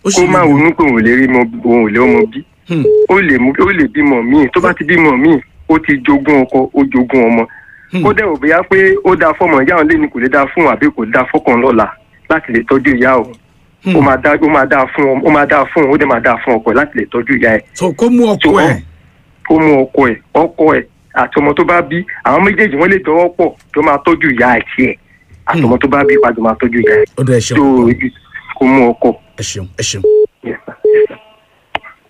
ó sì kó má lè ronú pé òun ò lè rí mọ òun ò lè ọmọ bí Hmm. ó lè mú ó lè bímọ míì tó bá ti bímọ míì ó ti jogún ọkọ ó jogún ọmọ Hmm. kó dẹ̀ ò bóyá pé ó dáa fọmọ ìyá òun lé ní kò lè dáa fún òun àbí kò dáa fọkàn lọ́la láti lè tọ́jú ìyá òun ó máa dáa ó máa dáa fún ọ ó máa dáa fún òun ó dẹ̀ máa dáa fún ọkọ ẹ̀ láti lè tọ́jú ìyá ẹ̀ so kó mú ọkọ So, ẹ̀ ó mú ọkọ ẹ̀ ọkọ ẹ̀ àti ọmọ tó bá bí àwọn méjèèjì wọ́n lè dọwọ́ pọ̀ tó máa tọ́jú ìyá ẹ̀ tiẹ̀ àti ọmọ tó bá bí padà máa tọ́jú ìyá ẹ̀ ó dẹ̀ ẹ tó ṣeun kó mú ọkọ ẹ ṣeun ẹ ṣeun